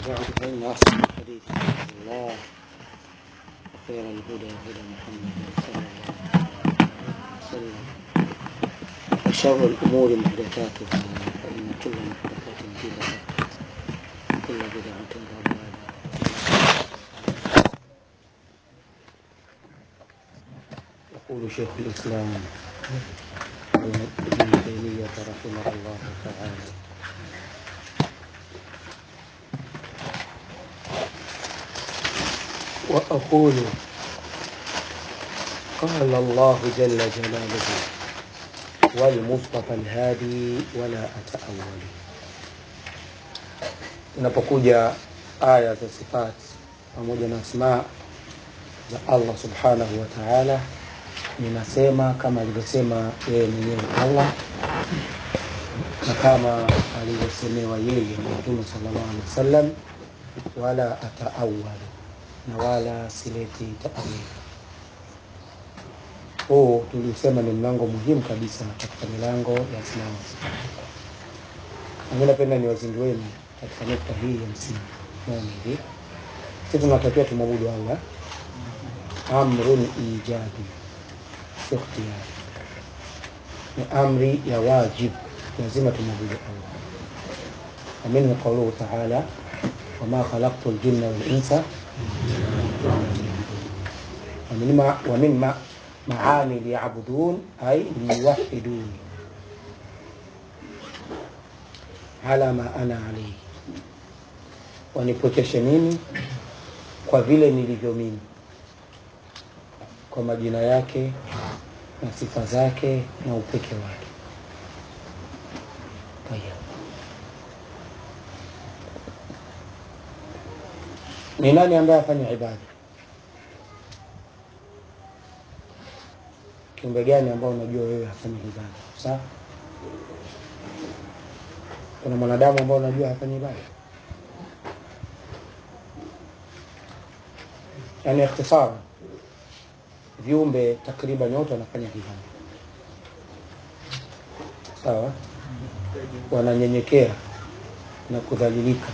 بعد فإن أصل الحديث كتاب الله وخير الهدى هدى محمد صلى الله عليه وسلم وشر الأمور محدثاتها فإن كل محدثات بدعة وكل بدعة ضلالة يقول شيخ الإسلام ابن تيمية رحمه الله تعالى وأقول قال الله جل جلاله والمصطفى الهادي ولا أتأول inapokuja aya za sifati pamoja na asmaa za Allah subhanahu wa ta'ala ninasema kama alivyosema yeye mwenyewe Allah na kama alivyosemewa yeye Mtume sallallahu alaihi wasallam wala ataawal na wala sileti taawili huu tulisema ni mlango muhimu kabisa katika milango ya Islamu. Mimi napenda niwazindueni katika nukta hii ya msingi moja hivi, sisi tunatakiwa tumwabudu Allah, amrun ijabi, sio ikhtiyari, ni amri ya wajib, lazima tumwabudu Allah. ومنه قوله تعالى وما خلقت الجن والإنس ومن ما ومن ما معاني ليعبدون أي ليوحدون على ما أنا عليه wanipokeshe mimi kwa vile nilivyo mimi kwa majina yake na sifa zake na upeke wake Tayeb. ni nani ambaye afanya ibada kiumbe gani ambao unajua wewe hafanyi ibada sawa kuna mwanadamu ambao unajua hafanyi ibada yani ikhtisara viumbe takriban wote wanafanya ibada sawa wananyenyekea na kudhalilika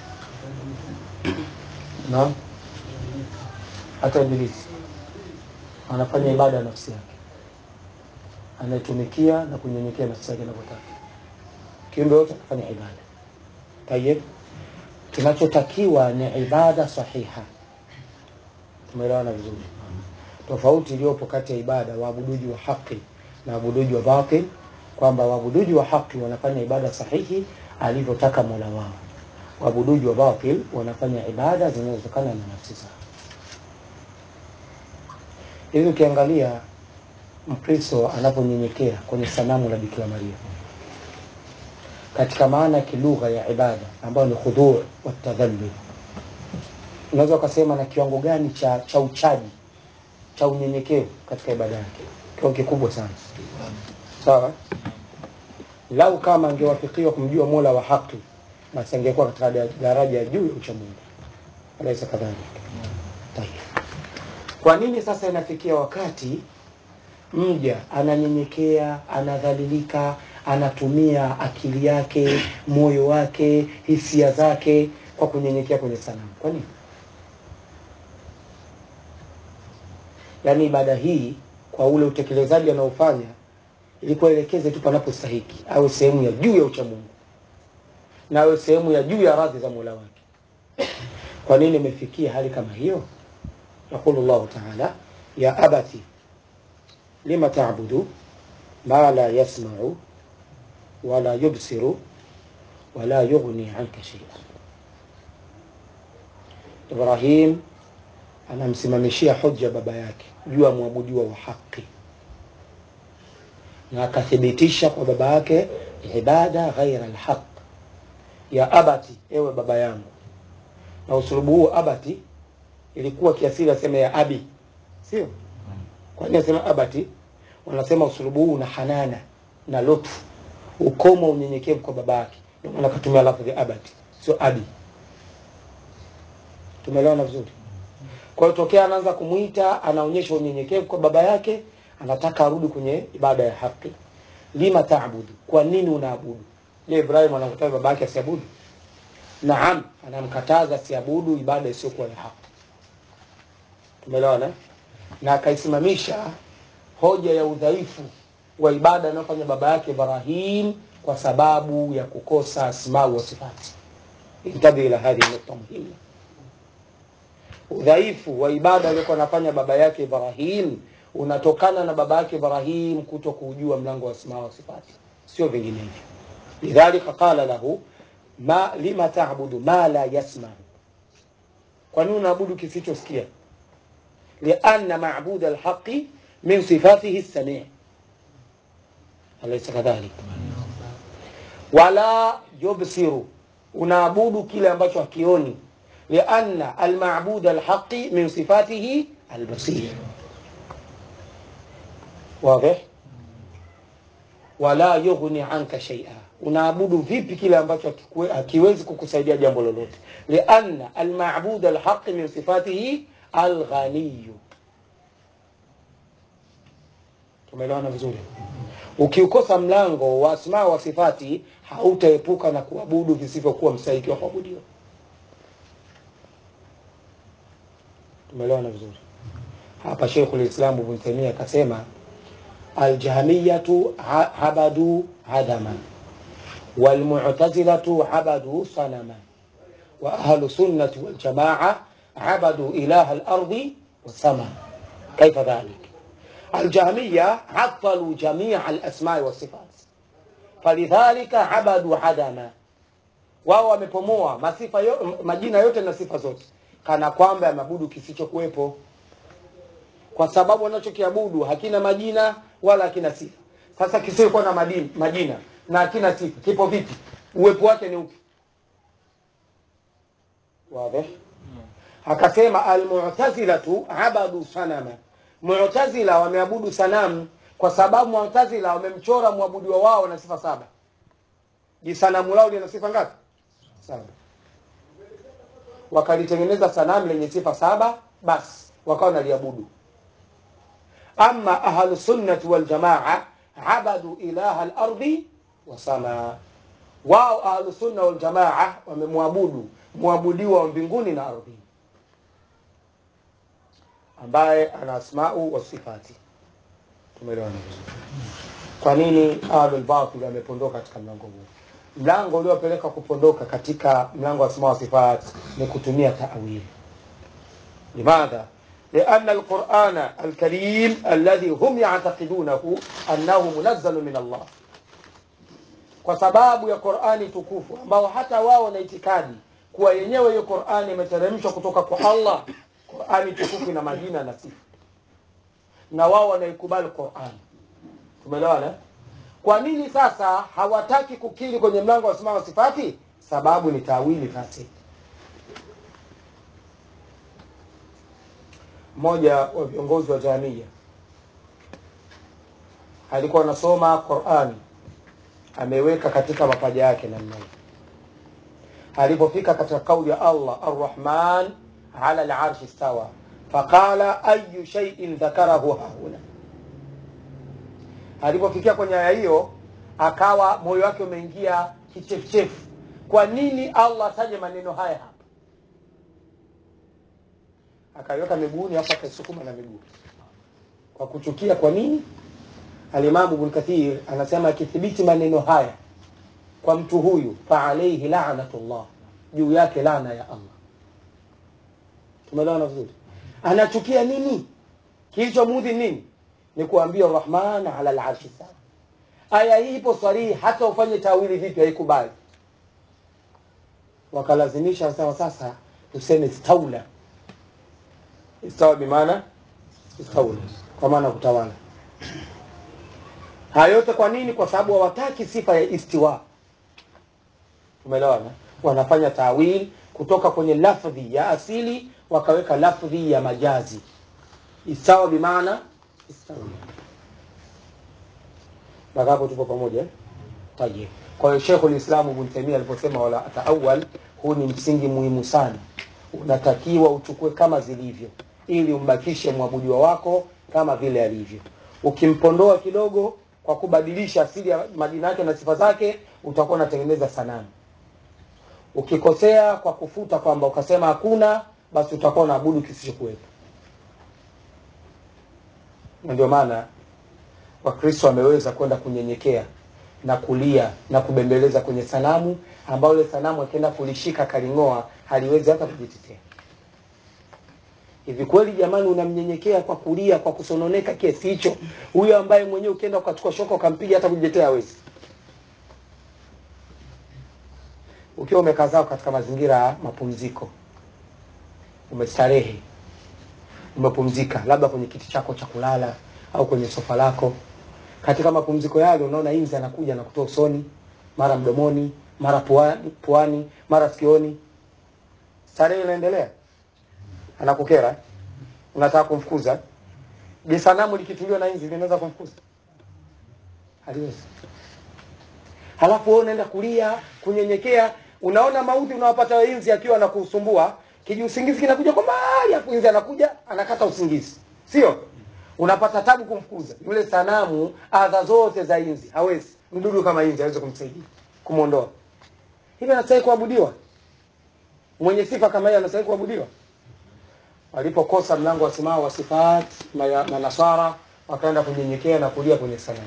naam hata ibilisi anafanya ibada ya nafsi yake anaitumikia na kunyenyekea nafsi yake inavyotaka kiumbe wote anafanya ibada tayeb kinachotakiwa ni ibada sahiha tumeelewana vizuri tofauti iliyopo kati ya ibada waabuduji wa haki na waabuduji wa batil kwamba waabuduji wa haki wanafanya ibada sahihi alivyotaka mola wao waabuduji wa batil wanafanya ibada zinazotokana na nafsi zao hivi ukiangalia mkristo anaponyenyekea kwenye sanamu la bikira maria katika maana ya kilugha ya ibada ambayo ni khudhur watadhallul unaweza ukasema na kiwango gani cha cha uchaji cha unyenyekevu katika ibada yake kiwango kikubwa sana sawa lau kama angewafikiwa kumjua mola wa haki basi angekuwa katika daraja ya juu ya uchamungu alaisa kadhalika Tayeb. kwa nini sasa inafikia wakati mja ananyenyekea anadhalilika anatumia akili yake moyo wake hisia zake kwa kunyenyekea kwenye sanamu kwa nini yaani ibada hii kwa ule utekelezaji anaofanya ilikuwa elekeze tu panapostahiki awe sehemu ya juu ya uchamungu na awe sehemu ya juu ya radhi za mola wake kwa nini imefikia hali kama hiyo yaqulu llahu taala ya abati lima tabudu ma la yasmau wala yubsiru wala yughni anka sheia ibrahim anamsimamishia hoja baba yake juu ya mwabudiwa wa haki na akathibitisha kwa baba yake ibada ghaira alhaq ya abati ewe baba yangu na usulubu huu abati ilikuwa kiasili asema ya abi sio kwa nini asema abati wanasema usulubu huu na hanana na lutfu ukoma unyenyekevu kwa baba yake ndio maana akatumia lafzi ya abati sio abi tumeelewana vizuri kwa hiyo tokea anaanza kumwita anaonyesha unyenyekevu kwa baba yake anataka arudi kwenye ibada ya haki lima taabudu kwa nini unaabudu je ibrahim anakutaka baba yake asiabudu naam anamkataza siabudu ibada isiyokuwa ya haki tumeelewana eh? na akaisimamisha hoja ya udhaifu wa ibada anayofanya baba yake ibrahim kwa sababu ya kukosa asmau wa sifati intabi ila hadhihi nukta muhimu udhaifu wa ibada aliyokuwa anafanya baba yake ibrahim unatokana na baba yake ibrahim kuto kuujua mlango wa asma wa sifati sio vinginevyo lidhalika qala lahu ma lima tabudu ma la yasma kwa nini unaabudu kisichosikia lianna mabuda alhaqi min sifatihi samii alaysa kadhalik wala yubsiru unaabudu kile ambacho hakioni lianna almabud alhaqi min sifatihi albasir واضح wala yughni anka shaia unaabudu vipi kile ambacho hakikue- hakiwezi kukusaidia jambo lolote lianna almabud alhaqi min sifatihi alghaniyu tumeelewana vizuri ukiukosa mlango wa asmaa wa sifati hautaepuka na kuabudu visivyokuwa mstahiki wa kuabudiwa tumeelewana vizuri hapa Sheikhul Islam Ibn Taymiyyah akasema aljahmiyatu ha- habadu adama walmu'tazilatu habadu sanama wa ahlu sunnati wal jamaa abadu ilaha al-ardi wasama kaifa dhalik الجهمية عطلوا جميع الأسماء والصفات فلذلك عبدوا عدما wao wamepomua masifa yo, majina yote na sifa zote kana kwamba yameabudu kisichokuwepo kwa sababu wanachokiabudu hakina majina wala hakina sifa sasa kisiokuwa na madini, majina na hakina sifa kipo vipi uwepo wake ni upi wazi akasema almu'tazilatu abadu sanama mu'tazila wameabudu sanamu kwa sababu mu'tazila wamemchora mwabudiwa wao na sifa saba jisanamu lao lina sifa ngapi saba wakalitengeneza sanamu lenye sifa saba basi wakawa naliabudu ama ahlu sunnati wal jamaa abadu ilaha al-ardi wa samaa wao ahlu sunna wal jamaa wamemwabudu mwabudiwa wa mbinguni na ardhini ambaye ana asmau wa sifati tumeelewana vizuri kwa nini ahlul batil wamepondoka katika mlango huu mlango uliopeleka kupondoka katika mlango wa asma wa sifat ni kutumia ta'wil limadha لأن القرآن الكريم الذي هم يعتقدونه أنه منزل من الله kwa sababu ya Qur'ani tukufu ambao hata wao na itikadi kuwa yenyewe hiyo Qur'ani imeteremshwa kutoka kwa Allah. Qur'ani tukufu ina majina na sifa, na wao wanaikubali Qur'ani. Tumeelewana? Kwa nini sasa hawataki kukiri kwenye mlango wa asma wa sifati? Sababu ni tawili fasik. Mmoja wa viongozi wa jamia alikuwa anasoma Qur'ani ameweka katika mapaja yake namna hii. Alipofika katika kauli ya Allah arrahman ala al-arshi stawa, faqala ayu shay'in dhakarahu hahuna. Alipofikia kwenye aya hiyo, akawa moyo wake umeingia kichefuchefu. Kwa nini Allah ataje maneno haya hapa? Akaiweka miguuni, hapo akaisukuma na miguu kwa kuchukia. Kwa nini? Alimamu Ibn Kathir anasema akithibiti maneno haya kwa mtu huyu, fa alayhi la'natullah, juu yake laana ya Allah. Tumeelewana vizuri? Anachukia nini? Kilichomudhi nini? Ni kuambia Rahman ala al-arshi sawa. Aya hii ipo swarihi, hata ufanye tawili vipi haikubali. Wakalazimisha sawa, sasa tuseme istaula. Istawa bimaana istaula, kwa maana kutawala. Haya yote kwa nini? Kwa sababu hawataki sifa ya istiwa. Umeelewana? Wanafanya tawil kutoka kwenye lafdhi ya asili wakaweka lafdhi ya majazi. Istawa bimaana istawa. Mpaka hapo tupo pamoja eh? Tayeb. Kwa hiyo Sheikhul Islam Ibn Taymiyyah aliposema wala ataawal, huu ni msingi muhimu sana, unatakiwa uchukue kama zilivyo, ili umbakishe mwabudiwa wako kama vile alivyo. Ukimpondoa kidogo kwa kubadilisha asili ya majina yake na sifa zake, utakuwa unatengeneza sanamu. ukikosea kwa kufuta kwamba ukasema hakuna basi utakuwa unaabudu kisichokuwepo na ndio maana wakristo wameweza kwenda kunyenyekea na kulia na kubembeleza kwenye sanamu ambayo ile sanamu akienda kulishika kaling'oa haliwezi hata kujitetea hivi kweli jamani unamnyenyekea kwa kulia kwa kusononeka kiasi hicho huyo ambaye mwenyewe ukienda ukachukua shoka ukampiga hata kujitetea hawezi ukiwa umekaa zao katika mazingira ya mapumziko umestarehe umepumzika labda kwenye kiti chako cha kulala au kwenye sofa lako katika mapumziko yale unaona inzi anakuja na kutoa usoni mara mdomoni mara puani, puani mara sikioni starehe inaendelea anakukera unataka kumfukuza je sanamu likituliwa na inzi linaweza kumfukuza haliwezi halafu wewe unaenda kulia kunyenyekea unaona maudhi unawapata inzi akiwa anakusumbua kiji usingizi kinakuja kwa mbali afu inzi anakuja anakata usingizi sio unapata tabu kumfukuza yule sanamu adha zote za inzi hawezi mdudu kama inzi hawezi kumsaidia kumwondoa hivi anastahili kuabudiwa mwenye sifa kama hiyo anastahili kuabudiwa walipokosa mlango wa simaa wa sifat manasara wakaenda kunyenyekea na kulia kwenye sanamu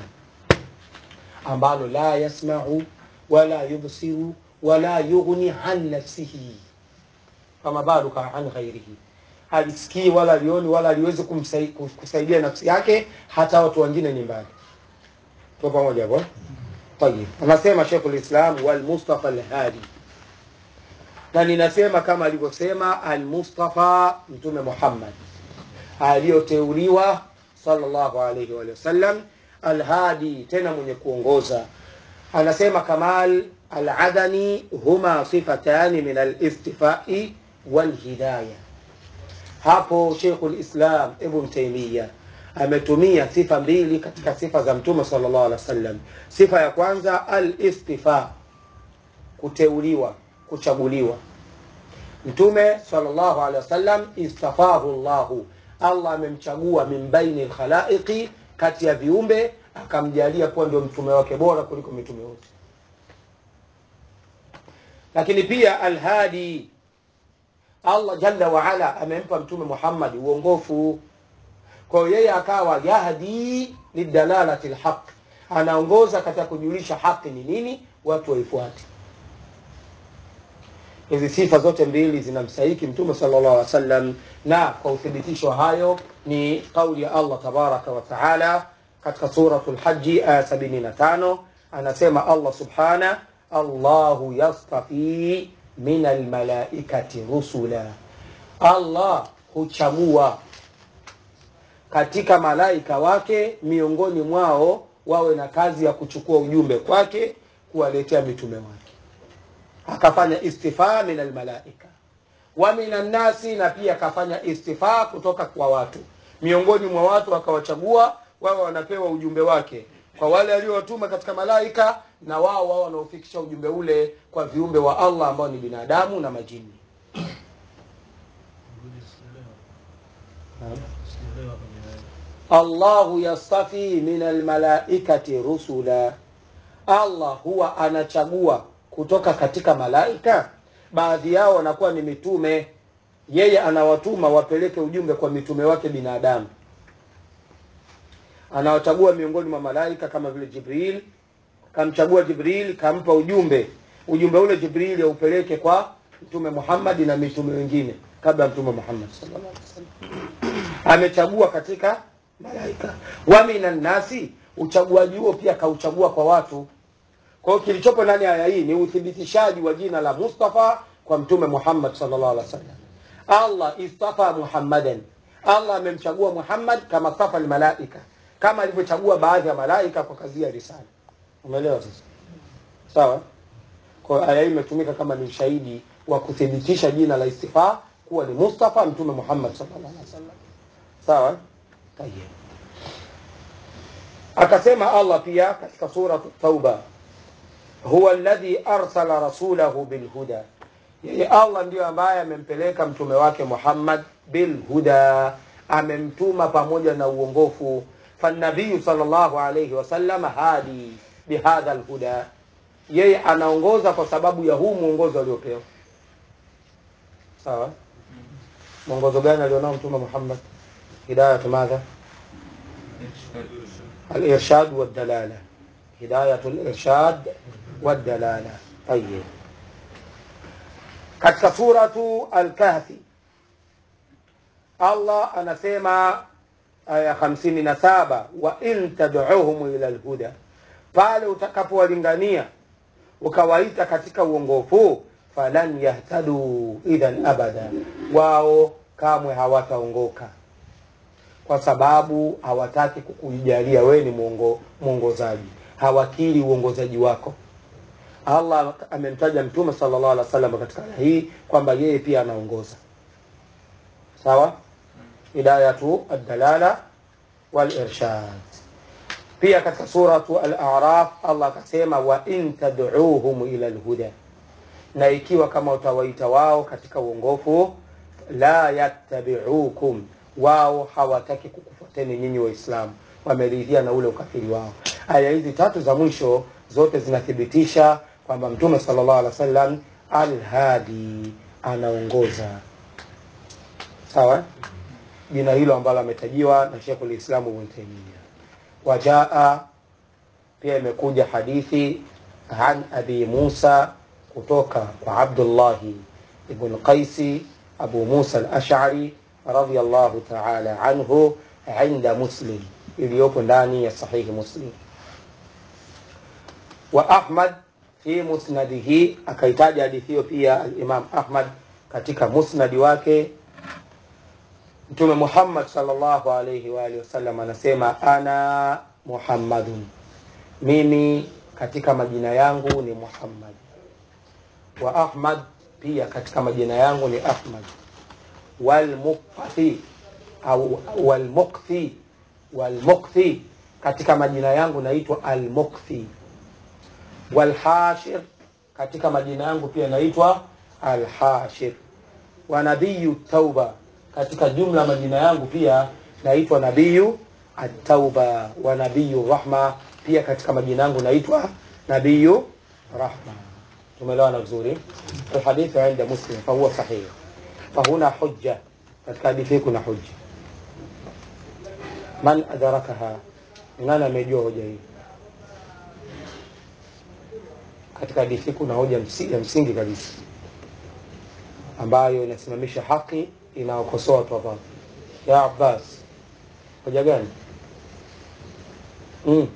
ambalo la yasmau wala yubsiru wala yughni an nafsihi fama baluka an ghairihi halisikii wala alioni wala aliwezi kumsai, kusaidia nafsi yake hata watu wengine ni mbali tuko pamoja hapo tayib anasema Sheikhul Islam wal Mustafa al-Hadi na ninasema kama alivyosema al-Mustafa Mtume Muhammad aliyoteuliwa sallallahu alayhi wa sallam al-Hadi tena mwenye kuongoza anasema Kamal al-Adani huma sifatani min al-istifai wal-hidayah hapo Sheikhul Islam Ibn Taymiyyah ametumia sifa mbili katika sifa za Mtume sallallahu alaihi wasallam. Sifa ya kwanza al-istifa, kuteuliwa, kuchaguliwa. Mtume sallallahu alaihi wasallam istafahu Allahu, Allah amemchagua min baini lkhalaiqi, kati ya viumbe akamjalia kuwa ndio mtume wake bora kuliko mitume wote. Lakini pia alhadi Allah jalla waala amempa mtume Muhammad uongofu. Kwa hiyo yeye akawa yahdi lidalalati lhaq, anaongoza katika kujulisha haki ni nini, watu waifuate. Hizi sifa zote mbili zinamstahiki mtume sallallahu alaihi wasallam, na kwa uthibitisho hayo ni kauli ya Allah tabaraka wa taala katika suratul Haji aya 75 anasema Allah subhana Allahu yastafi min almalaikati rusula, Allah huchagua katika malaika wake miongoni mwao wawe na kazi ya kuchukua ujumbe kwake kuwaletea mitume wake. Akafanya istifaa min almalaika wa min annasi, na pia akafanya istifaa kutoka kwa watu, miongoni mwa watu akawachagua wawe wanapewa ujumbe wake kwa wale aliowatuma katika malaika na wao wao wanaofikisha ujumbe ule kwa viumbe wa Allah ambao ni binadamu na majini. Allahu yastafi min almalaikati rusula, Allah huwa anachagua kutoka katika malaika, baadhi yao wanakuwa ni mitume, yeye anawatuma wapeleke ujumbe kwa mitume wake binadamu anawachagua miongoni mwa malaika kama vile Jibril, kamchagua Jibril, kampa ujumbe. Ujumbe ule Jibril aupeleke kwa Mtume Muhammad na mitume wengine kabla ya Mtume Muhammad sallallahu alaihi wasallam. Amechagua katika malaika. Wa minan nasi, uchaguaji huo pia kauchagua kwa watu. Kwa hiyo kilichopo ndani ya aya hii ni uthibitishaji wa jina la Mustafa kwa Mtume Muhammad sallallahu alaihi wasallam. Allah istafa Muhammadan, Allah amemchagua Muhammad kama safa almalaika kama alivyochagua baadhi ya malaika kwa kazi ya risala. Umeelewa sasa? Sawa? Kwa aya hii imetumika kama ni ushahidi wa kuthibitisha jina la istifa kuwa ni Mustafa Mtume Muhammad sallallahu alaihi wasallam. Sawa? Tayeb. Akasema Allah pia katika sura Tauba, huwa alladhi arsala rasulahu bilhuda, yeye Allah ndiyo ambaye amempeleka mtume wake Muhammad bilhuda, amemtuma pamoja na uongofu فالنبي صلى الله عليه وسلم هادي بهذا الهدى yeye anaongoza kwa sababu ya huu mwongozo aliopewa sawa mwongozo gani alionao mtume muhammad hidayatu madha الإرشاد والدلالة هداية الإرشاد والدلالة طيب katika suratu Al-Kahfi Allah anasema aya hamsini na saba wa in tad'uhum ila alhuda, pale utakapowalingania ukawaita katika uongofu, falan yahtadu idhan abada, wao kamwe hawataongoka kwa sababu hawataki kukujalia wewe ni mwongo, mwongozaji, hawakiri uongozaji wako. Allah amemtaja Mtume sallallahu alaihi wasallam katika aya hii kwamba yeye pia anaongoza. Sawa, hidayatu ad-dalala wal irshad. Pia katika suratu al-A'raf Allah akasema wa in tad'uuhum ila al-huda, na ikiwa kama utawaita wao katika uongofu, la yattabi'ukum, wao hawataki kukufuateni nyinyi Waislamu, wameridhia na ule ukafiri wao. Aya hizi tatu za mwisho zote zinathibitisha kwamba Mtume sallallahu alaihi wasallam al-hadi, anaongoza. Sawa, jina hilo ambalo ametajiwa na Sheikhul Islam Ibn Taymiyyah. Wajaa pia imekuja hadithi an Abi Musa kutoka kwa Abdullahi ibn Qaisi Abu Musa al-Ash'ari radhiyallahu ta'ala anhu inda Muslim, iliyopo ndani ya sahihi Muslim wa Ahmad fi musnadihi, akaitaja hadithi hiyo pia al-Imam Ahmad katika musnadi wake. Mtume Muhammad sallallahu alayhi wa alihi wasallam anasema ana Muhammadun, mimi katika majina yangu ni Muhammad. Wa Ahmad pia katika majina yangu ni Ahmad. Walmukthi au walmukthi, walmukthi katika majina yangu naitwa Almukthi walhashir katika majina yangu pia naitwa alhashir wa nabiyu tauba katika jumla majina yangu pia naitwa nabiyu atauba wa nabiyu rahma pia katika majina yangu naitwa nabiyu rahma tumeelewana vizuri alhadithu inda muslim fahuwa sahih fahuna hujja katika hadithi hii kuna hujja man adarakaha nani amejua hoja hii katika hadithi kuna hoja msi- ya msingi kabisa ambayo inasimamisha haki inaokosoa watu wa batil. Ya Abbas, hoja gani? Mm.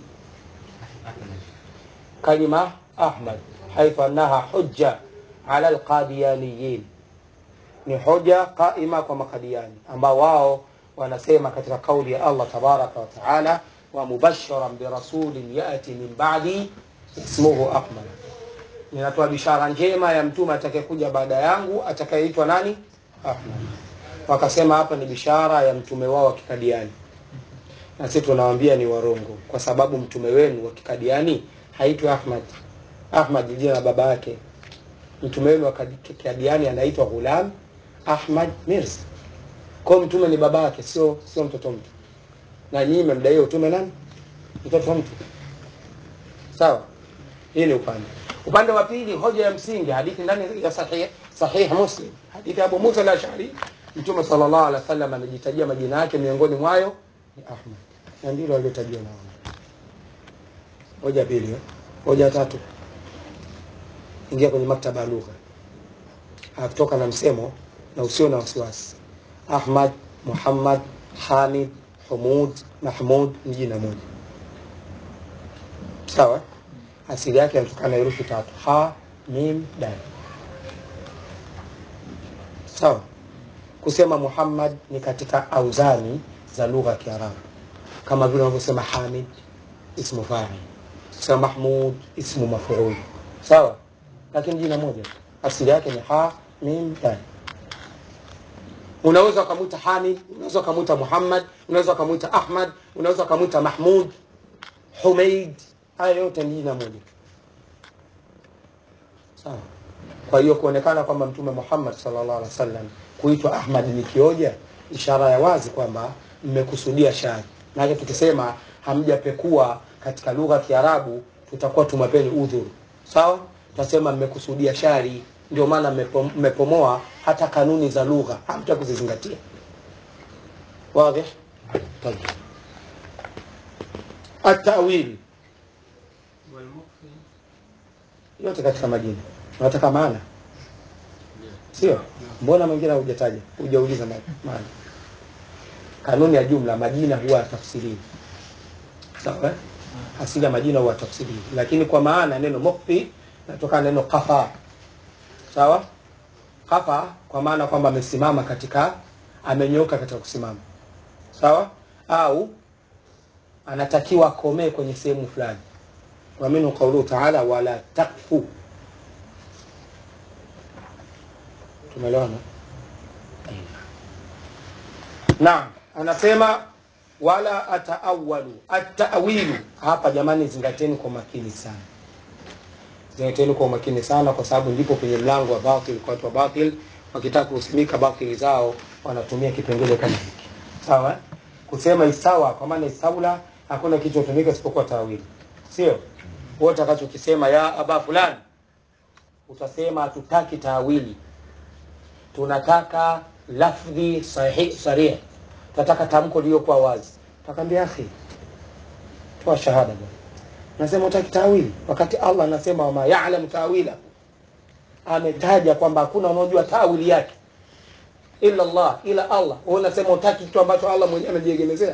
Kalima Ahmad haithu annaha hujja ala alqadiyaniyin, ni hoja qaima kwa makadiani ambao wao wanasema katika kauli ya Allah tabaraka wa taala, wa mubashiran birasulin yati min ba'di ismuhu Ahmad ninatoa bishara njema ya mtume atakayekuja baada yangu atakayeitwa nani? Ahmad. Wakasema hapa ni bishara ya mtume wao wa kikadiani, na sisi tunawaambia ni warongo, kwa sababu mtume wenu wa kikadiani haitwi Ahmad. Ahmad ni jina la baba yake. Mtume wenu wa kikadiani anaitwa Ghulam Ahmad Mirza. Kwa hiyo mtume ni baba yake, sio sio mtoto mtu, na nyinyi mmemdaia utume nani? Mtoto mtu. Sawa, hii ni upande upande wa pili, hoja ya msingi, hadithi ndani ya sahih sahih Muslim, hadithi ya Abu Musa al-Ash'ari, Mtume sallallahu alaihi wasallam amejitajia majina yake, miongoni mwayo ni Ahmad, na ndilo aliyotajia nao. Hoja pili, eh? hoja tatu, ingia kwenye maktaba ya lugha, akutoka na msemo na usio na wasiwasi. Ahmad, Muhammad, Hamid, Humud, Mahmud ni jina moja, sawa asili yake inatokana na herufi tatu ha mim dal sawa kusema muhammad ni katika auzani za lugha ya kiarabu kama vile unavyosema hamid ismu fa'il kusema mahmud ismu mafuul sawa lakini jina moja tu. asili yake ni ha mim dal unaweza ukamwita hamid unaweza ukamwita muhammad unaweza ukamwita ahmad unaweza ukamwita mahmud humaid haya yote ni jina moja sawa kwa hiyo kuonekana kwamba mtume muhammad sallallahu alaihi wasallam kuitwa ahmad ni kioja ishara ya wazi kwamba mmekusudia shari maanake tukisema hamjapekua katika lugha ya kiarabu tutakuwa tumepeni udhuru sawa tutasema mmekusudia shari ndio maana mmepo- mmepomoa hata kanuni za lugha hamta kuzizingatia واضح طيب التأويل والمخفي yote katika majina unataka maana sio mbona mwingine hujataja hujauliza ma- maana kanuni ya jumla majina huwa tafsiriwi sawa eh? asili ya majina huwa tafsiriwi lakini kwa maana neno mukfi natokana neno kafa sawa kafa kwa maana kwamba amesimama katika amenyoka katika kusimama sawa au anatakiwa akomee kwenye sehemu fulani ومنه قوله تعالى ولا تقف tumeelewana naam anasema wala ataawalu ataawilu hapa jamani zingateni kwa makini sana zingateni kwa makini sana kwa sababu ndipo penye mlango wa batil kwa watu wa batil wakitaka kusimika batili zao wanatumia kipengele kama hiki sawa eh? kusema isawa kwa maana isaula hakuna kitu hutumika isipokuwa tawili sio wewe utakachokisema ya aba fulani utasema hatutaki tawili tunataka lafdhi sahih sarih tunataka tamko lililokuwa wazi takwambia akhi toa shahada bwana nasema utaki tawili wakati allah anasema wama yalam tawila ametaja kwamba hakuna unaojua tawili yake illa allah ila allah wewe unasema utaki kitu ambacho allah mwenyewe amejiegemezea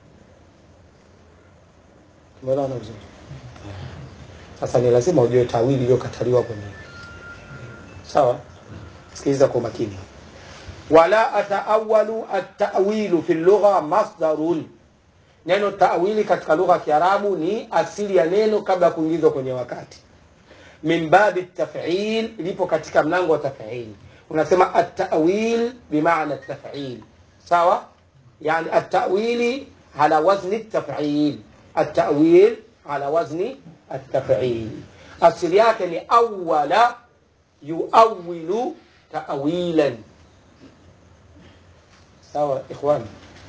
tumeelewana vizuri sasa ni lazima ujue tawili iliyokataliwa kwenye sawa sikiliza kwa makini wala ataawalu atawilu fi lugha masdarun neno tawili katika lugha ya kiarabu ni asili ya neno kabla ya kuingizwa kwenye wakati min babi tafil lipo katika mlango wa tafil unasema atawil bimaana tafil sawa yani atawili ala wazni tafil atawil ala wazni التفعيل asili yake ni awala yuawilu taawilan sawa ikhwani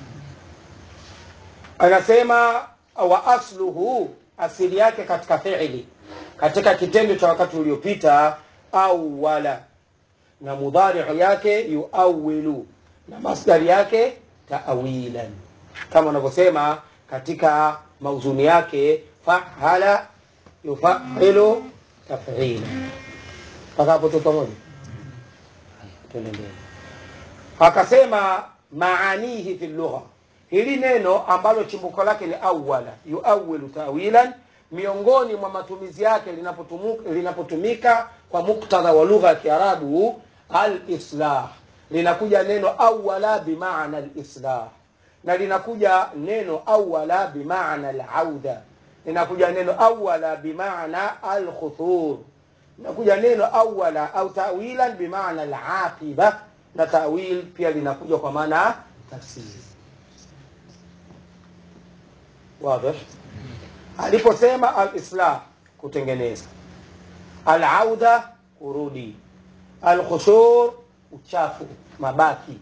anasema wa asluhu asili yake katika fiili katika kitendo cha wakati uliopita awala na mudhariu yake yuawilu na masdari yake taawilan kama unavyosema katika mauzuni yake fahala yufahilu tafila mpaka hapo tu pamoja tuendelee akasema maanihi fi lugha hili neno ambalo chimbuko lake ni awala yuawilu tawilan miongoni mwa matumizi yake linapotumu- linapotumika kwa muktadha wa lugha ya kiarabu alislah linakuja neno awala bimaana alislah na linakuja neno awala bimaana alauda linakuja neno awala bimaana alkhuthur linakuja neno awala au tawilan bimaana alaqiba na tawil pia linakuja kwa maana tafsiri wadhih aliposema alislah kutengeneza alauda kurudi alkhushur uchafu mabaki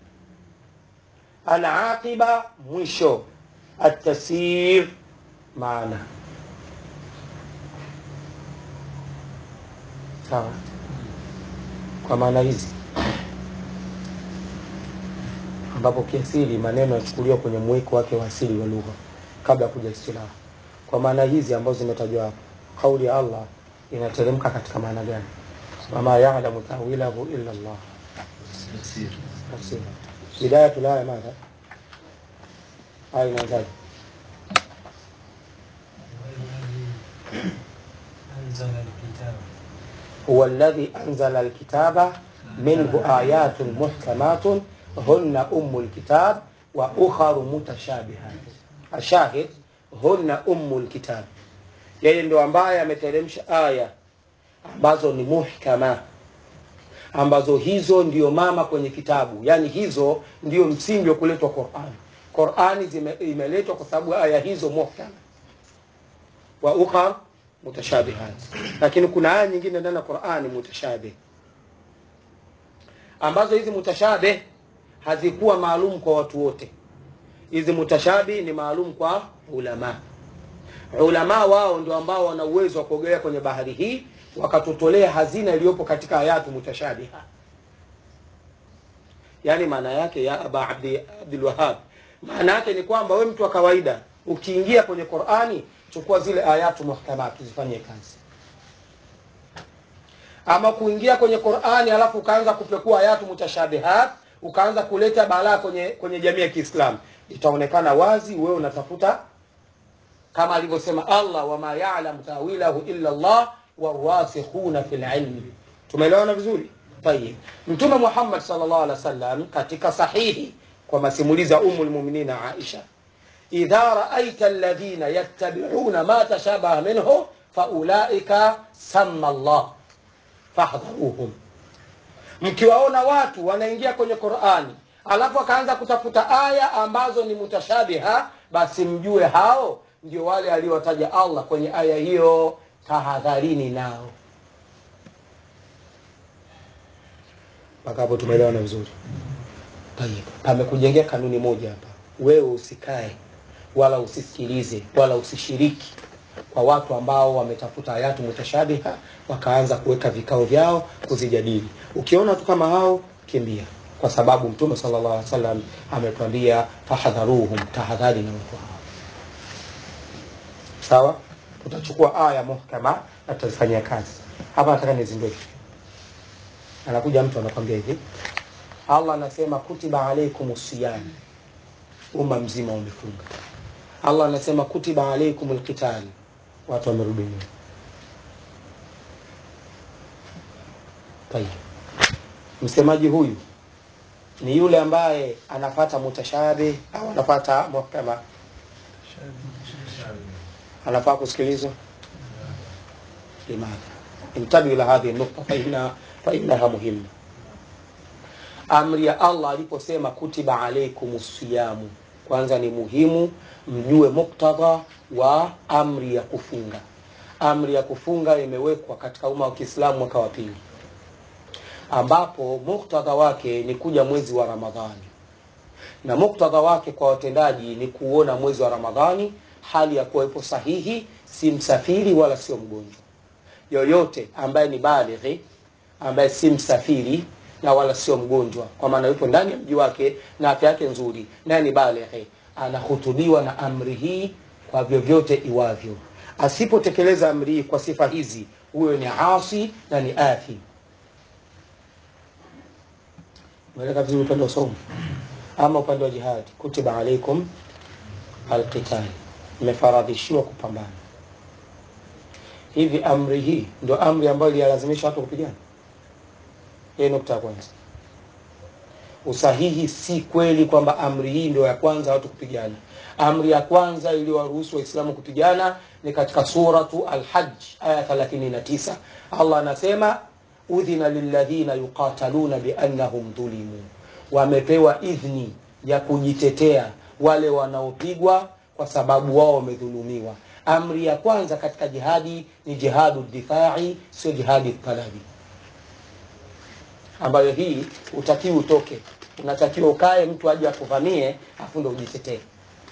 alaqiba mwisho atasir maana sawa kwa maana hizi ambapo kiasili maneno yachukuliwa kwenye mwiko wake wa asili wa lugha kabla ya kuja istilaha kwa maana hizi ambazo zimetajwa hapo kauli ya allah inateremka katika maana gani wama yalamu tawilahu illa llah tafsiri bidayatu laya madha aya inaanzaje أنزل الكتاب هو الذي أنزل الكتاب منه آيات محكمات هن أم الكتاب وأخر متشابهات الشاهد هن أم الكتاب yeye ndio ambaye ameteremsha aya ambazo ni muhkama ambazo hizo ndio mama kwenye kitabu yaani hizo ndio msingi wa kuletwa qurani qurani zime- imeletwa kwa sababu aya hizo muhkama wa ukhar mutashabihat lakini kuna aya nyingine ndani ya qurani mutashabih ambazo hizi mutashabih hazikuwa maalum kwa watu wote hizi mutashabih ni maalum kwa ulama ulama wao ndio ambao wana uwezo wa kuogelea kwenye bahari hii wakatutolea hazina iliyopo katika ayatu mutashabiha yaani maana yake ya aba abdi abdul wahab maana yake ni kwamba we mtu wa kawaida ukiingia kwenye qurani chukua zile ayatu muhkamat zifanyie kazi ama kuingia kwenye qurani alafu ukaanza kupekua ayatu mutashabihat ukaanza kuleta balaa kwenye kwenye jamii ya kiislamu itaonekana wazi wewe unatafuta kama alivyosema allah wama yalam tawilahu illa llah warasikhuna fi lilmi tumeelewana vizuri tayib mtume muhammad salllah alih wa sallam katika sahihi kwa masimulizi ya umu lmuminina aisha idha raaita alladhina yattabiuna ma tashabaha minhu faulaika sama llah fahdharuhum mkiwaona watu wanaingia kwenye qurani alafu akaanza kutafuta aya ambazo ni mutashabiha basi mjue hao ndio wale aliowataja allah kwenye aya hiyo tahadharini nao mpaka hapo tumeelewana vizuri tayib pamekujengea kanuni moja hapa wewe usikae wala usisikilize wala usishiriki kwa watu ambao wametafuta ayatu mutashabiha wakaanza kuweka vikao vyao kuzijadili ukiona tu kama hao kimbia kwa sababu mtume sallallahu alaihi wasallam ametuambia fahadharuhum tahadhari na watu hao sawa tutachukua aya muhkama na tutazifanyia kazi hapa nataka nizindue kitu anakuja mtu anakwambia hivi allah anasema kutiba alaikum siyam umma mzima umefunga allah anasema kutiba alaikum lqitali watu wamerudi nyuma tayib msemaji huyu ni yule ambaye anapata mutashabih au anapata muhkama anafaa kusikilizwa limadha intabihu ila hadhihi nukta faina fainaha muhimma amri ya allah aliposema kutiba alaikum siyamu kwanza ni muhimu mjue muktadha wa amri ya kufunga amri ya kufunga imewekwa katika umma wa kiislamu mwaka wa pili ambapo muktadha wake ni kuja mwezi wa ramadhani na muktadha wake kwa watendaji ni kuona mwezi wa ramadhani hali ya kuwa ipo sahihi si msafiri wala sio mgonjwa yoyote ambaye ni balighi ambaye si msafiri na wala sio mgonjwa kwa maana yupo ndani ya mji wake na afya yake nzuri naye ni balighi anahutubiwa na amri hii kwa vyovyote iwavyo asipotekeleza amri hii kwa sifa hizi huyo ni asi na ni athim umeeleka vizuri upande wa somo ama upande wa jihadi kutiba alaikum alqitali mmefaradhishiwa kupambana hivi amri hii ndio amri ambayo iliyalazimisha watu kupigana hii nukta ya kwanza usahihi si kweli kwamba amri hii ndio ya kwanza watu kupigana amri ya kwanza iliyowaruhusu waislamu kupigana ni katika suratu alhaj aya 39 allah anasema udhina lilladhina yuqataluna biannahum dhulimu wamepewa idhni ya kujitetea wale wanaopigwa kwa sababu wao wamedhulumiwa amri ya kwanza katika jihadi ni jihadu difai sio jihadi talabi ambayo hii utakiwi utoke unatakiwa ukae mtu aje akuvamie afu ndo ujitetee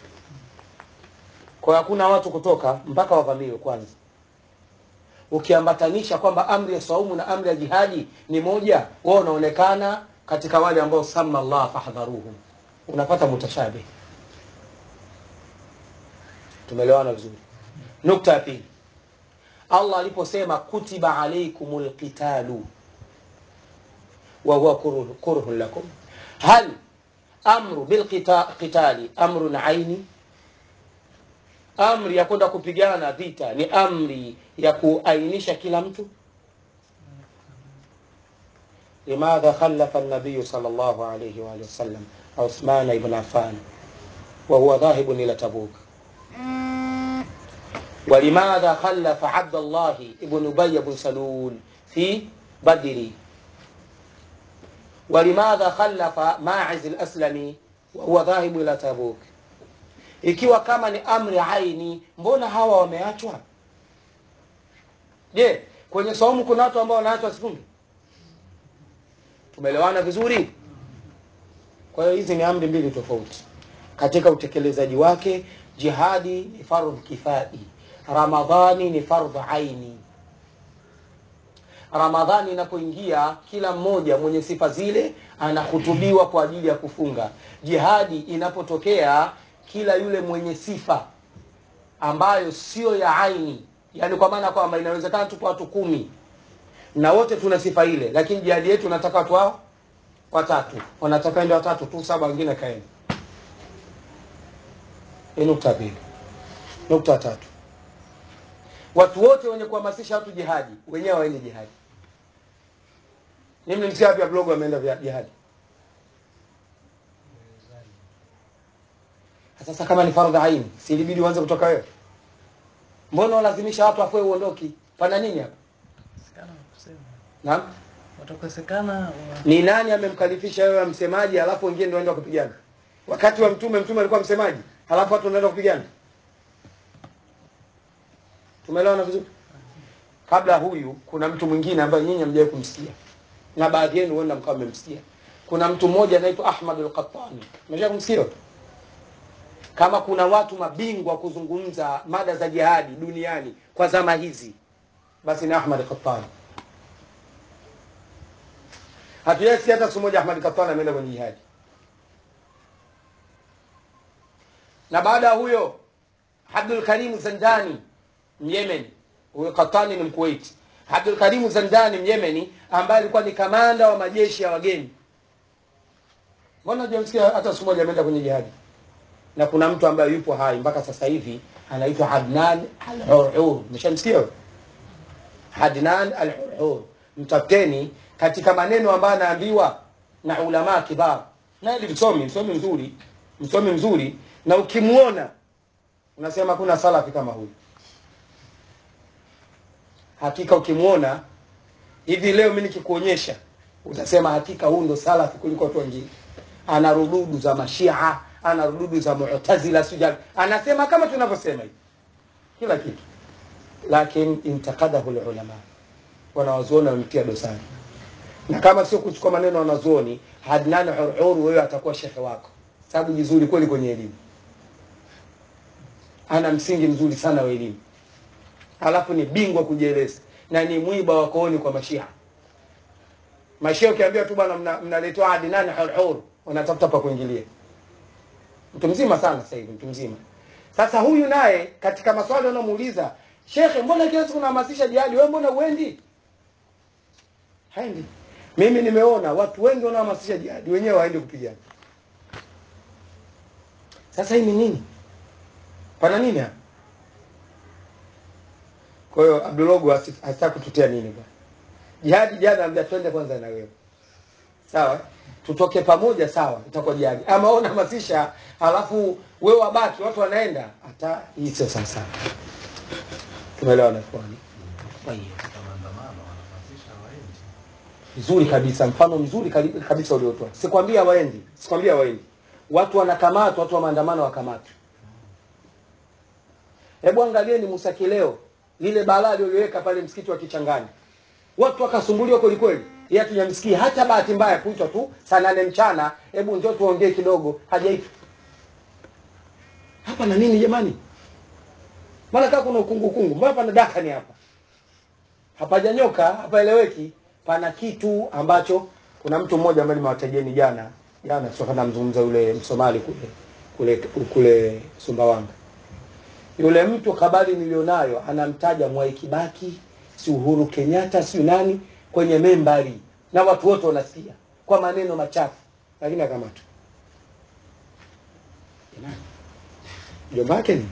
kwa hiyo hakuna watu kutoka mpaka wavamiwe kwanza ukiambatanisha kwamba amri ya saumu na amri ya jihadi ni moja wao unaonekana katika wale ambao sama llah fahdharuhum unapata mutashabih tumeelewana vizuri nukta ya pili allah aliposema kutiba alaikum lqitalu wahuwa kurhun kurhun lakum hal amru bilqitali amrun aini amri ya kwenda kupigana vita ni amri ya kuainisha kila mtu limadha khalafa nabiyu sal llahu alaihi waalihi wasallam uthmana ibn affan wahuwa dhahibun ila tabuk ولماذا خلف عبد الله ابن أبي بن سلول في بدر ولماذا خلف ماعز الأسلمي وهو ذاهب إلى تبوك ikiwa kama ni amri aini mbona hawa wameachwa je kwenye saumu kuna watu ambao wanaachwa sifungi tumeelewana vizuri kwa hiyo hizi ni amri mbili tofauti katika utekelezaji wake jihadi ni fardhu kifai ramadhani ni fardhu aini ramadhani inapoingia kila mmoja mwenye sifa zile anahutubiwa kwa ajili ya kufunga jihadi inapotokea kila yule mwenye sifa ambayo sio ya aini yani kwa maana kwamba inawezekana tupo watu kumi na wote tuna sifa ile lakini jihadi yetu nataka watu wao watatu wanataka ende watatu tu saba wengine kaeni hii nukta pili nukta tatu watu wote wenye kuhamasisha watu jihadi wenyewe waende jihadi mimi msia wapi blogo wameenda vya jihadi sasa kama ni fardhu aini si ilibidi uanze kutoka wewe mbona walazimisha watu afue uondoki pana nini hapa Sikana kusema. naam Watakosekana wa- ni nani amemkalifisha wewe msemaji alafu wengine ndio waenda kupigana wakati wa mtume mtume alikuwa msemaji halafu watu wanaenda kupigana tumeelewana vizuri kabla ya huyu kuna mtu mwingine ambaye nyinyi hamjawahi kumsikia na baadhi yenu huenda mkawa mmemsikia kuna mtu mmoja anaitwa ahmad al-qattani umesha kumsikia kama kuna watu mabingwa kuzungumza mada za jihadi duniani kwa zama hizi basi ni ahmad al-qattani hatujasikia hata siku moja ahmad qattani ameenda kwenye jihadi na baada ya huyo abdul karim zandani myemeni huyo katani ni mkuwaiti abdul karim zandani myemeni ambaye alikuwa ni kamanda wa majeshi ya wageni mbona hujamsikia hata siku moja ameenda kwenye jihadi na kuna mtu ambaye yupo hai mpaka sasa hivi anaitwa adnan al-hurhur umeshamsikia wewe? adnan al-hurhur mtafuteni katika maneno ambayo anaambiwa na ulama kibar naye ni msomi msomi mzuri msomi mzuri na ukimwona unasema kuna salafi kama huyu hakika ukimwona hivi leo mi nikikuonyesha utasema hakika huyu ndo salafi kuliko watu wengine ana rududu za mashia ana rududu za mu'tazila sijal anasema kama tunavyosema hivi kila kitu lakini intakadahu lulama wanawazuoni wamemtia dosari na kama sio kuchukua maneno wanazuoni Adnan Hurhur wewe atakuwa shekhe wako sababu jizuri kweli kwenye elimu ana msingi mzuri sana wa elimu alafu ni bingwa kujieleza na ni mwiba wa kooni kwa mashia mashia ukiambia tu bwana mna- mnaletewa Adnan Hurhur wanatafuta pa kuingilia mtu mzima sana sasa hivi mtu mzima sasa huyu naye katika maswali wanamuuliza shekhe mbona kila siku unahamasisha jihadi wewe mbona uendi haendi mimi nimeona watu wengi wanaohamasisha jihadi wenyewe waende kupigana sasa hii ni nini pana nini hapa kwa hiyo abdulogo hasa kututia nini bwana jihadi jana ambia twende kwanza na wewe sawa tutoke pamoja sawa itakuwa jihadi ama wewe unahamasisha halafu wewe wabaki watu wanaenda hata hii sio sawa sawa tumeelewana kwani kwa hiyo maandamano wanahamasisha waendi vizuri kabisa mfano mzuri kali- kabisa uliotoa sikwambia waendi sikwambia waendi watu wanakamatwa watu wa maandamano wakamatwa hebu angalieni Musa Kileo lile balaa aliloweka pale msikiti wa Kichangani watu wakasumbuliwa kweli kweli yeye hatujamsikia hata bahati mbaya kuitwa tu saa nane mchana hebu njoo tuongee kidogo hajaitwa hapa na nini jamani maana kaa kuna ukungu kungu mbona pana dakani hapa hapajanyoka hapaeleweki pana kitu ambacho kuna mtu mmoja ambaye nimewatajeni jana jana sio kana mzungumza yule msomali kule kule kule Sumbawanga yule mtu habari nilionayo anamtaja Mwai Kibaki si Uhuru Kenyatta si nani kwenye membari na watu wote wanasikia kwa maneno machafu lakini akamatwa Jamani, mjomba wake ni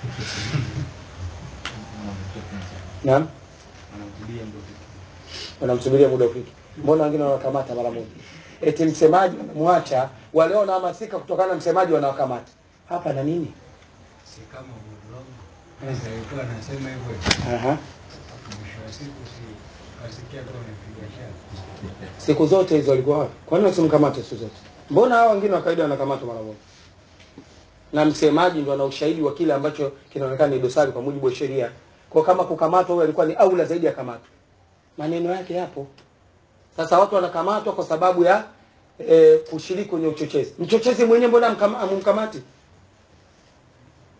naam wanamtibia ndo vitu wanamsubiria muda ufike. Mbona wengine wanakamata mara moja? Eti msemaji wanamwacha, wale wanahamasika kutokana na msemaji wanawakamata. Hapa na nini? si kama Budlong alikuwa anasema hivyo, Aha. mwisho wa siku si kasikia tu amepiga shati. Siku zote hizo walikuwa wapi? Kwa nini wasimkamate siku zote? Mbona hao wengine wa kawaida wanakamatwa mara moja? Na msemaji ndo ana ushahidi wa kile ambacho kinaonekana ni dosari kwa mujibu wa sheria. Kwa kama kukamatwa huyo alikuwa ni aula zaidi ya kamatwa. Maneno yake yapo. Sasa watu wanakamatwa kwa sababu ya e, kushiriki kwenye uchochezi. Mchochezi mwenyewe mbona amkam- amumkamati?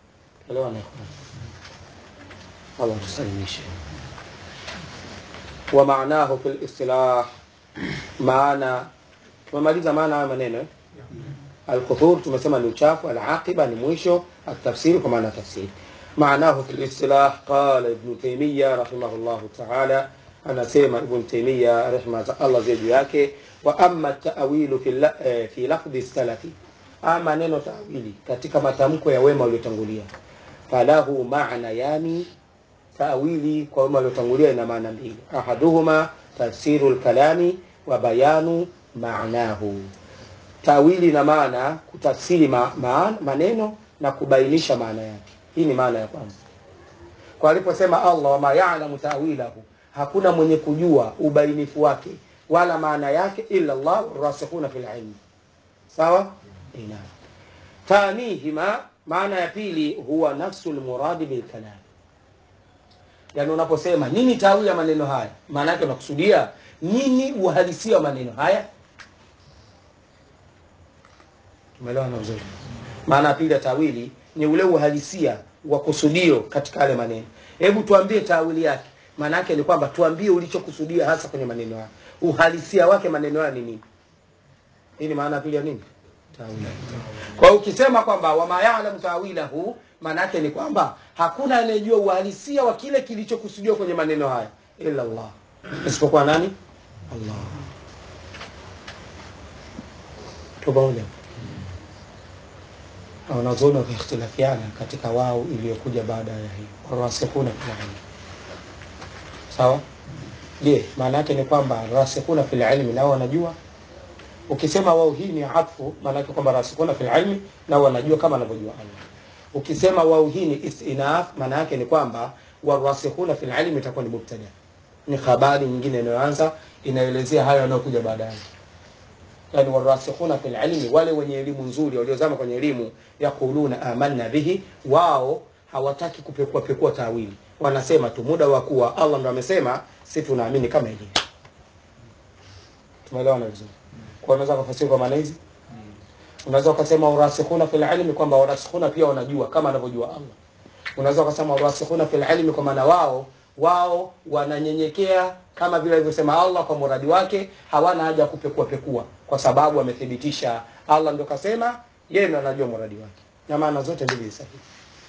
Elewana. Allah tusalimishe. wa maanahu fi listilah maana tumemaliza maana haya maneno eh? alkhuthur tumesema ni uchafu alaqiba ni mwisho atafsiri kwa maana ya tafsiri maanahu fi listilah qala ibnu taimiya rahimahullahu taala anasema ibn taimiya rehma za allah ziwe juu yake wa ama tawilu fi, la, eh, fi lafdhi salafi ama neno tawili katika matamko ya wema waliotangulia falahu maana yani tawili kwa wema waliotangulia ina maana mbili ahaduhuma tafsiru lkalami wa bayanu maanahu tawili na maana kutafsiri ma, ma, maneno na kubainisha maana yake hii ni maana ya kwanza kwa aliposema allah wama yalamu tawilahu hakuna mwenye kujua ubainifu wake wala maana yake illa llah rasikhuna fi lilmi sawa ina tanihima maana ya pili huwa nafsu lmuradi bilkalam yani unaposema nini tawili ya maneno haya maana yake unakusudia nini uhalisia wa maneno haya tumeelewana vizuri maana ya pili ya tawili ni ule uhalisia wa kusudio katika yale maneno hebu tuambie tawili yake maana yake ni kwamba tuambie ulichokusudia hasa kwenye maneno haya uhalisia wake maneno haya ni nini hii ni maana ya pili ya nini tawili kwa hiyo ukisema kwamba wama yalamu tawilahu maana yake ni kwamba hakuna anayejua uhalisia wa kile kilichokusudiwa kwenye maneno haya illa Allah isipokuwa nani Allah tu pamoja Na wanazuoni wakiikhtilafiana katika wao iliyokuja baada ya hii warasikhuna fil ilmi sawa je maana yake ni kwamba rasikhuna fil ilmi nao wanajua ukisema wao hii ni atfu maana yake kwamba rasikhuna fil ilmi nao wanajua kama anavyojua Allah ukisema wao hii ni istinaf maana yake ni kwamba warasikhuna fil ilmi itakuwa ni mubtada ni habari nyingine inayoanza inaelezea hayo yanayokuja baadaye yani warasikhuna fil ilmi wale wenye elimu nzuri waliozama kwenye elimu yaquluna amanna bihi wao hawataki kupekua pekua tawili wanasema tu muda wa kuwa Allah ndo amesema si tunaamini kama ilivyo tumeelewana vizuri kwa unaweza kufasiri kwa maana hizi unaweza ukasema urasikhuna fil ilmi kwamba warasikhuna pia wanajua kama anavyojua Allah unaweza ukasema warasikhuna fil ilmi kwa maana wao wao wananyenyekea kama vile alivyosema Allah kwa muradi wake hawana haja ya kupekua pekua kwa sababu amethibitisha Allah ndio kasema yeye ndo anajua muradi wake na maana zote mbili ni sahihi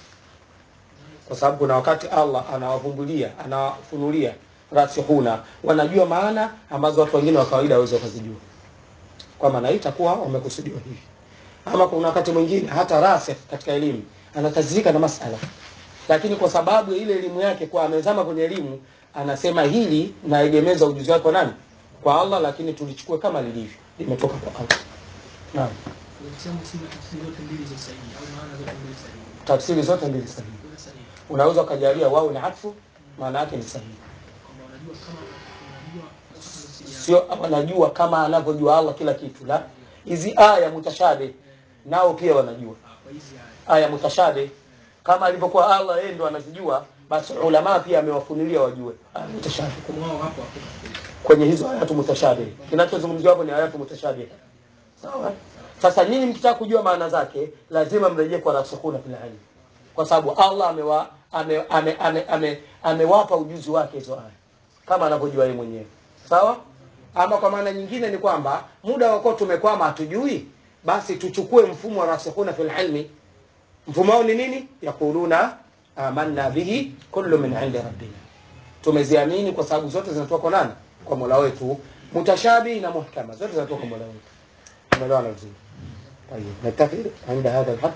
kwa sababu kuna wakati Allah anawavumbulia anawafunulia rasikhuna wanajua maana ambazo watu wengine wa kawaida hawezi wakazijua kwa maana hii itakuwa wamekusudiwa hivi ama kuna wakati mwingine hata rasikh katika elimu anatazirika na masala lakini kwa sababu ya ile elimu yake kwa amezama kwenye elimu anasema hili naegemeza ujuzi wake kwa nani kwa Allah lakini tulichukue kama lilivyo limetoka kwa Allah naam Ukisema kusema tafsiri zote mbili ziko sahihi au maana zote mbili sahihi. tafsiri zote mbili sahihi Kuna sahihi. unaweza ukajalia wao ni atfu maana yake ni sahihi Kwamba wanajua kama wanajua sija sio wanajua kama anavyojua Allah kila kitu la hizi aya mutashabe nao pia wanajua kwa hizi haya. aya mutashabe kama alivyokuwa Allah yeye ndo anazijua basi ulama pia amewafunulia wajue aya mutashabe Kwa wao hapo hapo. kwenye hizo ayatu mutashabe kinachozungumziwa hapo ni ayatu mutashabe sawa sasa nyinyi mkitaka kujua maana zake lazima mrejee kwa rasikhuna fil ilm kwa sababu Allah amewa ame, ame, ame, ame, amewapa ujuzi wake hizo aya kama anavyojua yeye mwenyewe sawa ama kwa maana nyingine ni kwamba muda wako tumekwama hatujui basi tuchukue mfumo wa rasikhuna fil ilmi mfumo wao ni nini yaquluna amanna bihi kullu min indi rabbina tumeziamini kwa sababu zote zinatoka kwa nani kwa mola wetu mutashabi na muhkama zote zinatoka kwa mola wetu umeelewana vizuri طيب نتفق عند هذا الحد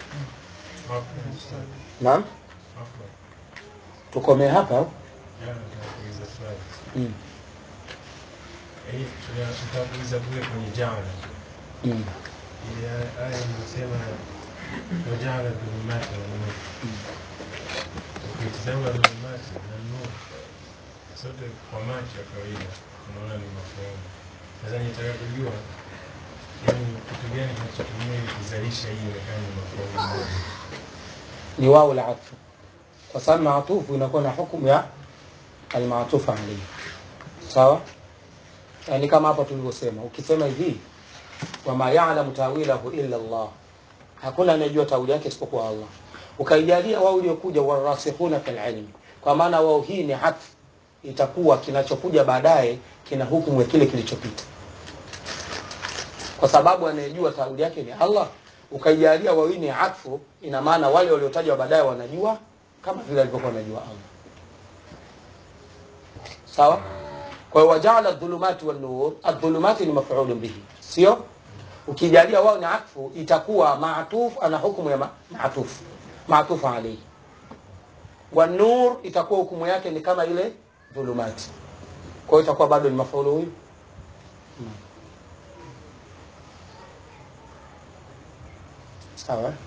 نعم tukomee hapa Nakuuliza swali. mm. Hii tutakuuliza kule kwenye jana. Mm. Ile aya inasema wajala dhulumati wa nur. Ukitizama dhulumati na nur sote kwa macho ya kawaida unaona ni mafahamu. Sasa nitaka kujua yani kitu gani kinachotumia ili kuzalisha hii ionekane ni mafahamu. ni wao la atfu kwa sababu maatufu inakuwa na hukumu ya almaatufu alayhi sawa yani kama hapa tulivyosema ukisema hivi wama ya'lamu tawilahu illa Allah hakuna anayejua tawili yake isipokuwa Allah ukaijalia wao uliokuja warasikhuna fil ilmi kwa maana wao hii ni atfu itakuwa kinachokuja baadaye kina hukumu ya kile kilichopita kwa sababu anayejua tauli yake ni allah ukaijalia wawini atfu ina maana wale waliotajwa baadaye wanajua kama vile alivyokuwa wanajua allah sawa kwa hiyo wajaala dhulumati wannur adhulumati ni mafulun bihi sio ukijalia wao ni atfu itakuwa maatuf ana hukumu ya ma- maatuf maatufu alaihi wanur itakuwa hukumu yake ni kama ile dhulumati kwa hiyo itakuwa bado ni mafaulu huyu Naam. sawa eh?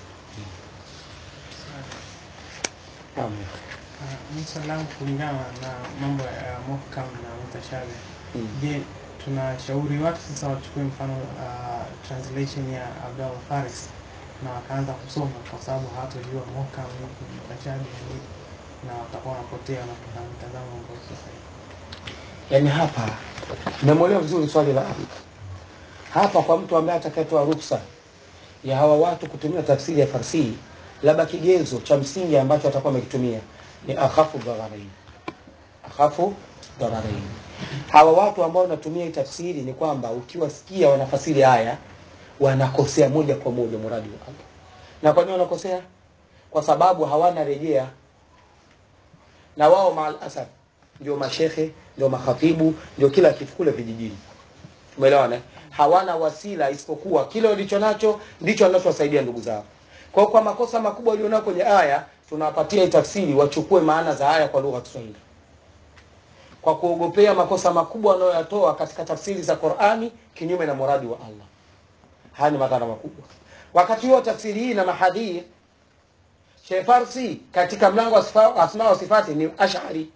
Naam. Uh, swali langu kulingana na mambo ya muhkam na mutashabi Mm. je tunashauri watu sasa wachukue mfano uh, translation ya Abdallah Faris na wakaanza kusoma kwa sababu hawatojua muhkam ni ipi, mutashabi ni ipi, na watakuwa wanapotea na kuna mtazamo ambao sio sahihi. yaani hapa nimemwelewa vizuri swali la Abi. hapa kwa mtu ambaye atakayetoa ruksa ya hawa watu kutumia tafsiri ya farsihi labda kigezo cha msingi ambacho atakuwa amekitumia ni akhafu dhararain akhafu dhararain hawa watu ambao wanatumia hii tafsiri ni kwamba ukiwasikia wanafasiri haya wanakosea moja kwa moja muradi wa Allah na kwa nini wanakosea kwa sababu hawana rejea na wao maal asaf ndio mashekhe ndio makhatibu ndio kila kitu kule vijijini umeelewana eh? hawana wasila isipokuwa kile walicho nacho ndicho wanachowasaidia ndugu zao kwa hiyo kwa makosa makubwa walionao kwenye aya tunawapatia hii tafsiri wachukue maana za aya kwa lugha ya Kiswahili kwa kuogopea makosa makubwa wanayoyatoa katika tafsiri za Qur'ani kinyume na muradi wa Allah haya ni madhara makubwa wakati huo tafsiri hii na mahadhir Sheikh Farsi katika mlango wa sifa- asma wa sifati ni ash'ari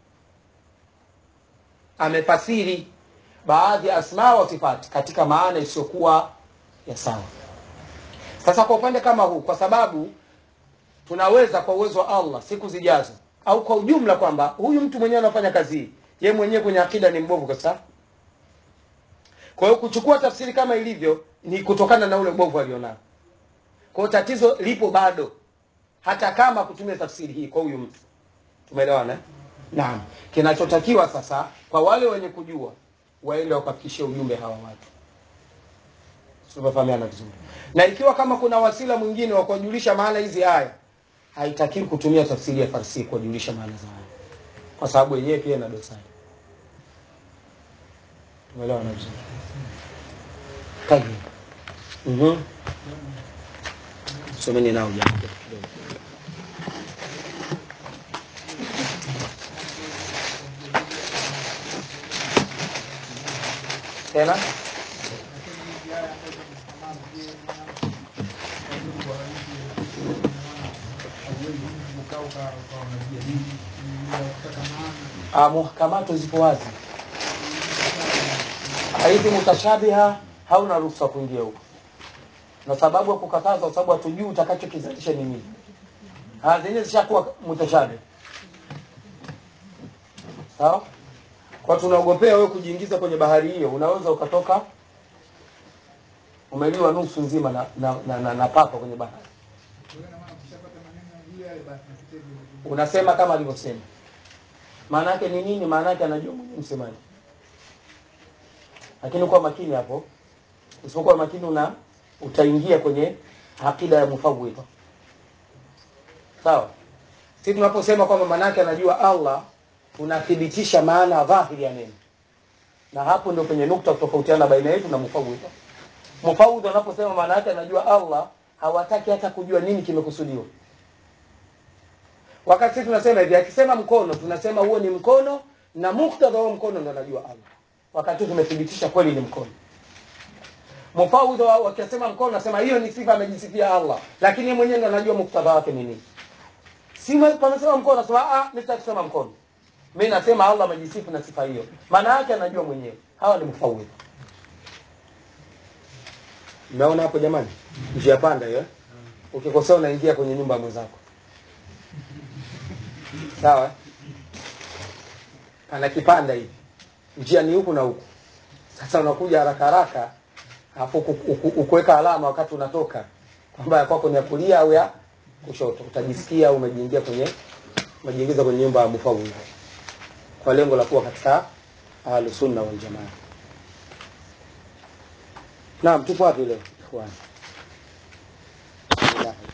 amefasiri baadhi ya asma wa sifati katika maana isiyokuwa ya sawa sasa kwa upande kama huu kwa sababu tunaweza kwa uwezo wa Allah siku zijazo au kwa ujumla kwamba huyu mtu mwenyewe anafanya kazi hii ye mwenyewe kwenye akida ni mbovu kabisa kwa hiyo kuchukua tafsiri kama ilivyo ni kutokana na ule ubovu alionao kwa hiyo tatizo lipo bado hata kama kutumia tafsiri hii kwa huyu mtu tumeelewana eh? naam kinachotakiwa sasa kwa wale wenye kujua waende wakafikishie ujumbe hawa watu tumefahamiana vizuri na ikiwa kama kuna wasila mwingine wa kuwajulisha maana hizi aya haitakiwi kutumia tafsiri ya farsi kuwajulisha maana za aya kwa sababu yenyewe pia ina dosari tumeelewana vizuri Tayyib. Mhm. someni nao jambo kidogo tena Ah, muhkamatu zipo wazi haithi mutashabiha hauna ruhusa kuingia huko na sababu ya kukataza kwa sababu hatujui utakachokizalisha ni nini Ah, zenyewe zishakuwa mutashabi sawa kwa tunaogopea wewe kujiingiza kwenye bahari hiyo unaweza ukatoka umeliwa nusu nzima na, na, na, na, na papa kwenye bahari unasema kama alivyosema maana yake ni nini maana yake anajua mwenyewe msemaji lakini kuwa makini hapo usipokuwa makini una utaingia kwenye akida ya mufawidha sawa si tunaposema kwamba maana yake anajua allah tunathibitisha maana dhahiri ya neno na hapo ndio penye nukta kutofautiana baina yetu na mufawidha mufawidha wanaposema maana yake anajua allah hawataki hata kujua nini kimekusudiwa wakati sisi tunasema hivi akisema mkono tunasema huo ni mkono na muktadha wa mkono ndo anajua allah wakati huu tumethibitisha kweli ni mkono mufawidha wa- wakisema mkono nasema hiyo ni sifa amejisifia allah lakini yeye mwenyewe ndo anajua muktadha wake ni nini si ma- pamesema mkono nasema ah mimi sitaki kusema mkono mimi nasema allah amejisifu na sifa hiyo maana yake anajua mwenyewe hawa ni mufawidha mnaona hapo jamani njia panda hiyo eh? ukikosea unaingia kwenye nyumba ya mwenzako sawa eh? ana kipanda hivi njia ni huku na huku sasa unakuja haraka haraka alafu uku- uku- ukuweka alama wakati unatoka kwamba ya kwako ni ya kulia au ya kushoto utajisikia umejiingia kwenye umejiingiza kwenye nyumba ya mufawidha kwa lengo la kuwa katika ahlusunna waljamaa naam tupo wapi leo ikhwani Bismillah.